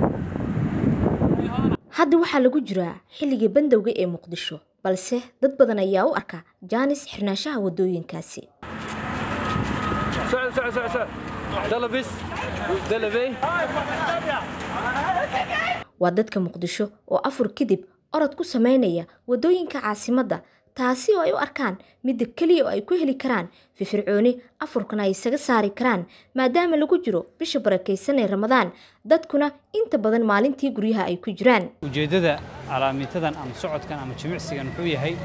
hadda waxaa lagu jiraa xilligii bandowga ee muqdisho balse dad badan ayaa u arka jaanis xirnaanshaha wadooyinkaasi waa dadka muqdisho oo afur kadib orod ku sameynaya wadooyinka caasimadda taasi oo ay u arkaan midda keliya oo ay ku heli karaan firfircooni afurkana ay isaga saari karaan maadaama lagu jiro bisha barakaysan ee ramadaan dadkuna inta badan maalintii guryaha ay ku jiraan ujeeddada calaamiitadan ama socodkan ama jimicsigan wuxuu yahay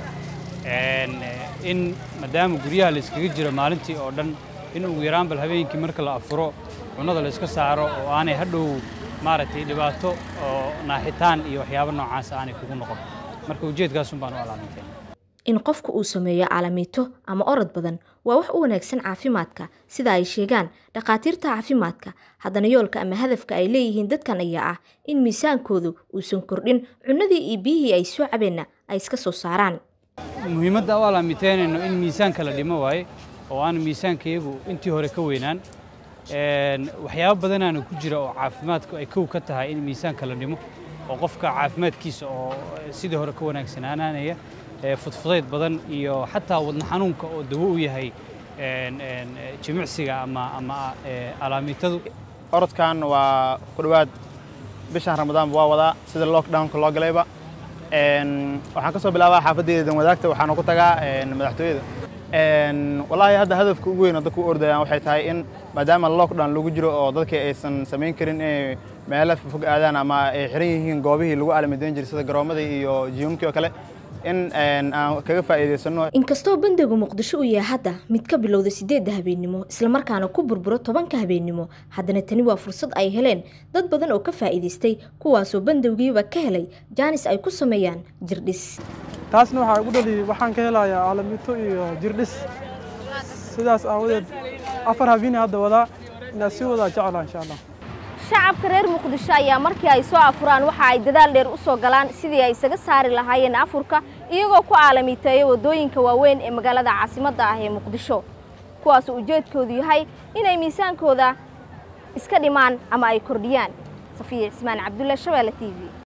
in maadaama guryaha la iskaga jiro maalintii oo dhan in ugu yaraan bal habeenkii marka la afuro cunnada la iska saaro oo aanay hadhow maaragtay dhibaato oo naaxitaan iyo waxyaabo noocaas aanay kugu noqon marka ujeedkaasun baan u calaamiteen in qofku uu sameeyo caalamiito ama orod badan waa wax u wanaagsan caafimaadka sida ay sheegaan dhakhaatiirta caafimaadka haddana yoolka ama hadafka ay leeyihiin dadkan ayaa ah in miisaankoodu uusan kordhin cunnadii iyo biyihii ay soo cabeenna ay iska soo saaraan muhiimadda u alaamiteynayno in miisaanka la dhimo waaye oo aan miisaankayagu intii hore ka weynaan waxyaabo badanaana ku jira oo caafimaadku ay kow ka tahay in miisaanka la dhimo oo qofka caafimaadkiisa oo sidii hore ka wanaagsanaananaya fudfudayd badan iyo xataa wadna xanuunka oo dawo u yahay jimicsiga ama ama alaamiitadu orodkan waa ku dhowaad bishan ramadaanba waa wadaa sida lockdownka loo galayba waxaan ka soo bilaabaa xaafaddeeda dan wadaagta waxaana ku tagaa madaxtooyada wallaahi hadda hadafka ugu weyn oo dadku u ordayaan waxay tahay in maadaama lockdown lagu jiro oo dadkii aysan samayn karin inay meelo fog aadaan ama ay xiran yihiin goobihii lagu aalamidayn jiray sida garoomadii iyo jiyumkii oo kale in aan kaga faa'iidaysano inkastoo bandowga muqdisho uu yahay hadda mid ka bilowda sideedda habeennimo islamarkaana ku burburo tobanka habeennimo haddana tani waa fursad ay heleen dad badan oo ka faa'iidaystay kuwaasoo bandowgiiba ka helay jaanis ay ku sameeyaan jirdhis taasna waxaa igu dhali waxaan ka helayaa caalamiito iyo jirdhis sidaas aawadeed afar habeeni hadda wadaa inaa sii wadaa jeclaa insha allah shacabka reer muqdisho ayaa markii ay soo afuraan waxa ay dadaal dheer u soo galaan sidii ay isaga saari lahaayeen afurka iyagoo ku caalamiiteeya waddooyinka waaweyn ee magaalada caasimadda ah ee muqdisho kuwaasoo ujeedkoodu yahay inay miisaankooda iska dhimaan ama ay kordhiyaan safiya cismaan cabdulla shabeelle t v